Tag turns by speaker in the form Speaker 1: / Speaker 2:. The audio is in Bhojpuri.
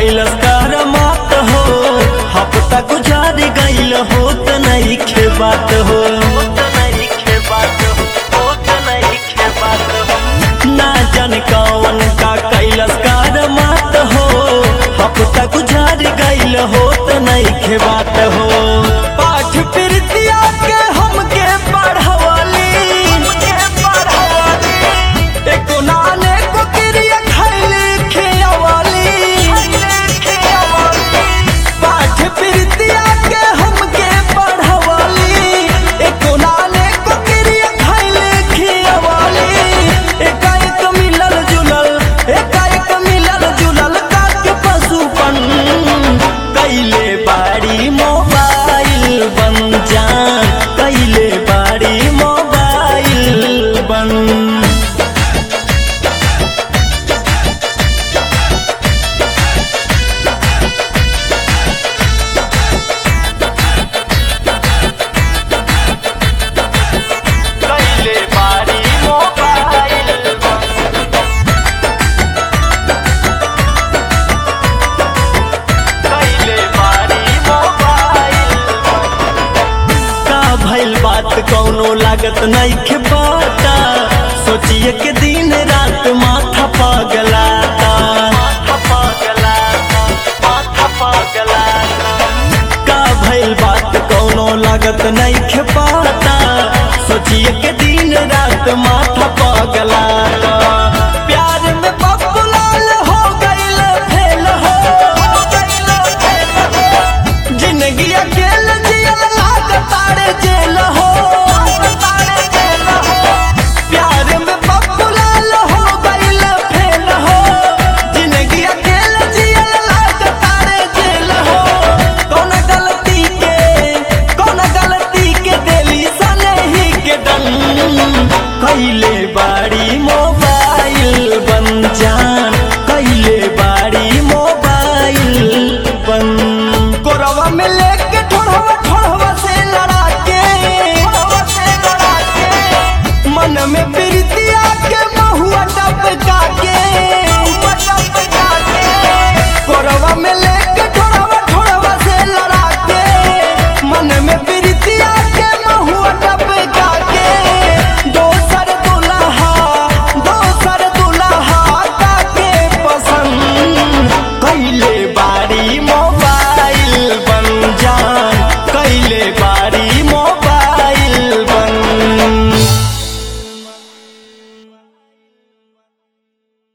Speaker 1: कैलस कर मात हो हफ्ता गुजार गईल हो त नहीं खे बात हो ना जान कौन का कैलस कर मात हो हफ्ता गुजार गईल हो त नहीं खे बात हो पाठ प्रीतिया के हमके पढ़वली एको नाने को क्रिया खैली खियावली पाठ प्रीतिया के हमके पढ़वली एको नाने को क्रिया खैली खियावली एकाएक मिलल जुलल एकाएक मिलल जुलल काके पशुपन कैले बाड़ी मोबाइल बन जान कैले बाड़ी मोबाइल बन कैले बाड़ी मोबाइल कैले बाड़ी मोबाइल का भइल बात कौनो लागत नहीं के बाता सोचिए के दिन रात माथा पगलाता माथा पगलाता माथा पगलाता का भइल बात कौनो लागत नहीं के पाता सोचिए के दिन रात माथा पगलाता प्यार में बबुलाल हो गइल फेल हो जिंदगी अकेल जियल लागतारे जेल हो प्यार में बबुलाल हो गइल फेल हो जिंदगी अकेल जियल लागतारे जेल हो कौन गलती के कौन गलती के देली सने ही के दन कैले बाड़ी मोबाइल